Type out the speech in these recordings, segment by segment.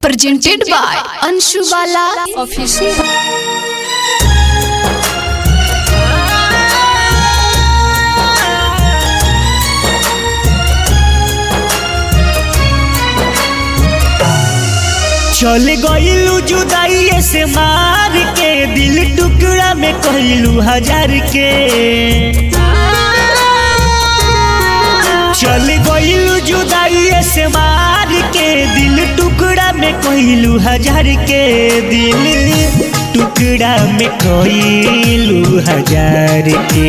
presented by Anshu Bala Official. चल गईलू जुदाई से मार के दिल टुकड़ा में कहलू हजार के चल गईलू जुदाई से मार के दिल टुकड़ा में कहलू हजार के दिल टुकड़ा में कहलू हजार के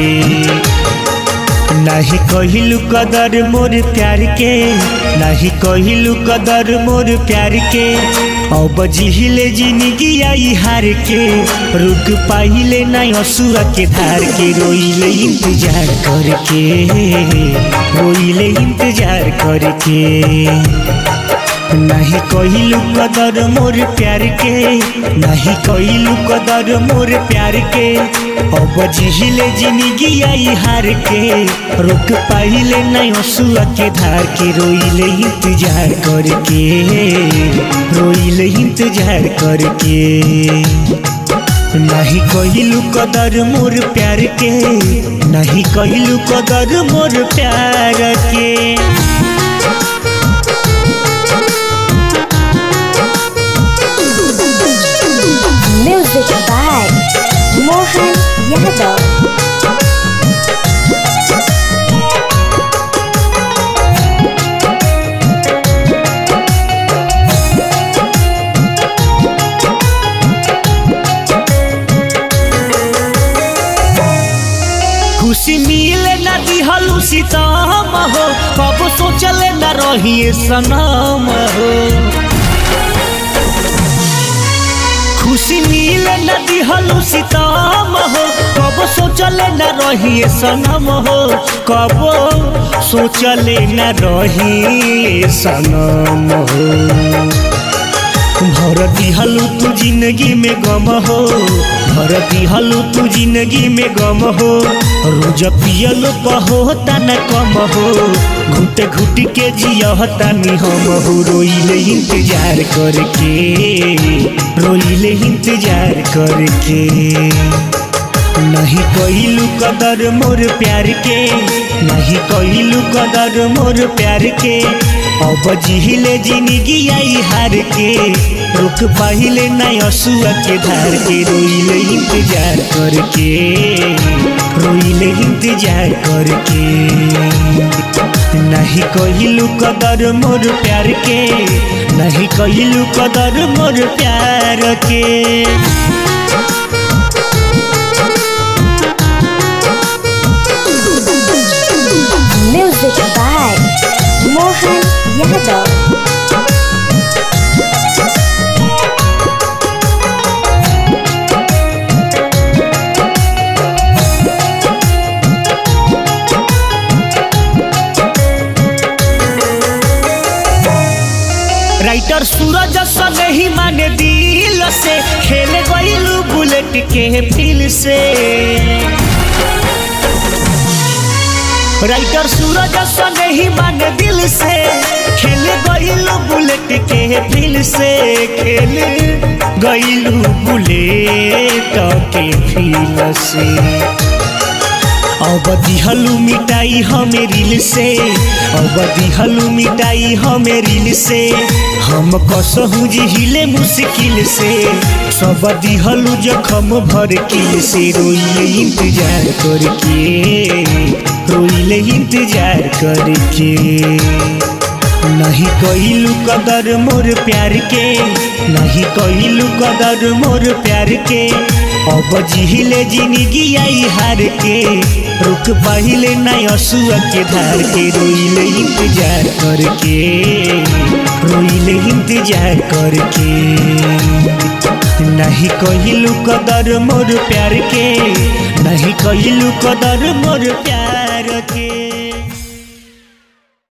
नाही कहिलू कदर मोर प्यार के नाही कहिलू कदर मोर प्यार के अब जिहिले जिंदगी आई हार के रुक पाहिले नहीं असुआ के धार के रोइले इंतजार करके रोइले इंतजार करके नहीं कहिलू कदर मोर प्यार के नहीं कहिलू कदर मोर प्यार के अब जिहिले जिंदगी आई हार के रुक पाहिले नहीं हसुआ के धार के रोइले इंतजार करके रोइले इंतजार करके नहीं कहिलू कदर मोर प्यार के नहीं कहिलू कदर मोर प्यार के Music by Mohan Yadav. खुशी मिले न दिहलू सीताम हो कब सोचले न रहिए सनम हो खुशी मिले न दिहलू सीताम हो कब सोचले न रहिए सनम हो कब सोचले न रहिए सनम हो भर दिहलू तू जिंदगी में गम हो भर दिहलू तू जिंदगी में गम हो रोज पियल पहो न कम हो घुट घुट के जियहता नि हम हो रोइले इंतजार करके रोइले इंतजार करके नहीं कहिलू कदर मोर प्यार के नहीं कहिलू कदर मोर प्यार के अब जिहिले जिंदगी आई हार के रुक पाहिले नहीं हसुआ के धार के रोइले इंतजार करके रोइले इंतजार करके नहीं कहिलू कदर मोर प्यार के नहीं कहिलू कदर मोर प्यार के Music by Mohan Yadav. Writer Suraj सन ही माने दिल से खेल गईलू बुलेट के फील से राइटर सूरज सन ही माने दिल से खेल गईलू बुलेट के फील से खेल गईलू बुलेट के फील से अब दिहलू मिटाई हमें रील से अब दिहलू मिटाई हमें रील से हम कसहू जिहिले मुश्किल से सब दिहलू जखम भर किल से रोइले इंतजार करके रोइले इंतजार करके नहीं कहिलू कदर मोर प्यार के नहीं कहिलू कदर मोर प्यार के अब जिहिले जिंदगी आई हार के रुक पाहिले नहीं हसुआ के धार के रोइले इंतजार करके रोइले इंतजार करके नहीं कहिलू कदर मोर प्यार के नहीं कहिलू कदर मोर प्यार